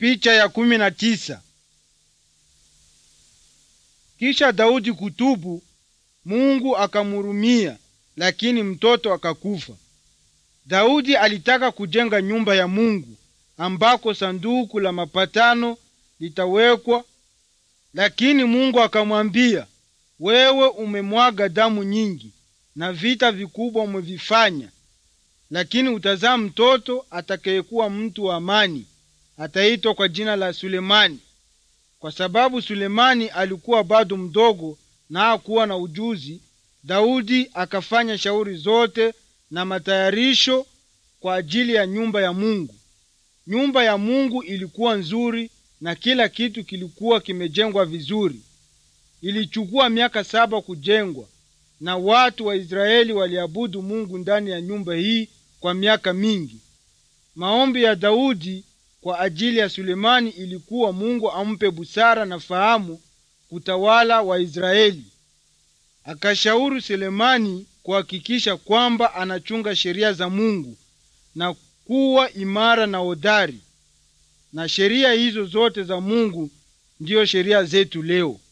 Picha ya kumi na tisa. Kisha Daudi kutubu, Mungu akamhurumia, lakini mtoto akakufa. Daudi alitaka kujenga nyumba ya Mungu ambako sanduku la mapatano litawekwa, lakini Mungu akamwambia, wewe umemwaga damu nyingi na vita vikubwa umevifanya, lakini utazaa mtoto atakayekuwa mtu wa amani, ataitwa kwa jina la Sulemani. Kwa sababu Sulemani alikuwa bado mdogo na hakuwa na ujuzi, Daudi akafanya shauri zote na matayarisho kwa ajili ya nyumba ya Mungu. Nyumba ya Mungu ilikuwa nzuri na kila kitu kilikuwa kimejengwa vizuri. Ilichukua miaka saba kujengwa, na watu wa Israeli waliabudu Mungu ndani ya nyumba hii kwa miaka mingi. Maombi ya Daudi kwa ajili ya Sulemani ilikuwa Mungu ampe busara na fahamu kutawala Waisraeli. Akashauri Sulemani kuhakikisha kwamba anachunga sheria za Mungu na kuwa imara na hodari. Na sheria hizo zote za Mungu ndiyo sheria zetu leo.